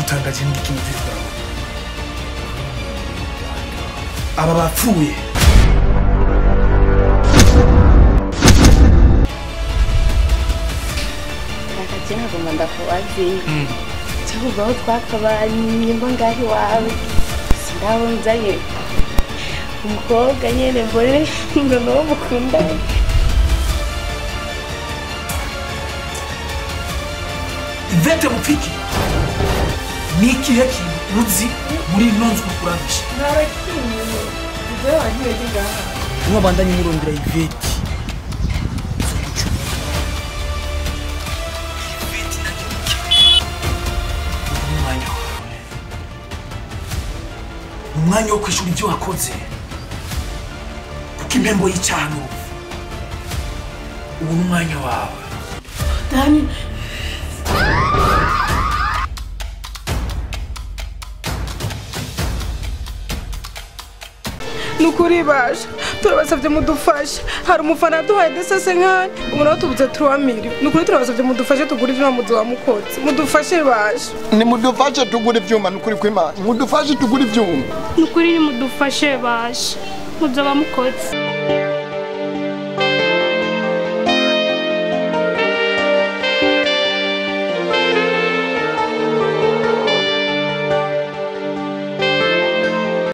さんが人力に手伝うaba bapfuye ndakakihaguma ndakubaziye cyangwa aho twakabanye mba ngaho iwawe sinabunzanye umukobwa nyine mbone ngo ni uwo mukundana ivete mupiki ni ikihe kintu uzi muri ino nzu ukuranisha mwabandanye murondera ivete Ivete na cyo ni kimwe. Ubu ni umwanya wawe. Ni umwanya wo kwishyura ibyo wakoze kuko impembo y'icyaha ni urupfu ubu ni umwanya wawe ni ukuri baje turabasabye mudufashe hari umufana yaduhaye desase nk'ahe ubu nawe tubuze turamiri ni ukuri turabasabye mudufashe tugure ibyuma muzu wa mukotsi mudufashe baje nimudufashe tugura ibyuma ni ukuri kw'imana mudufashe tugura ibyuma ni ukuri nimudufashe baje mudyo bamukotse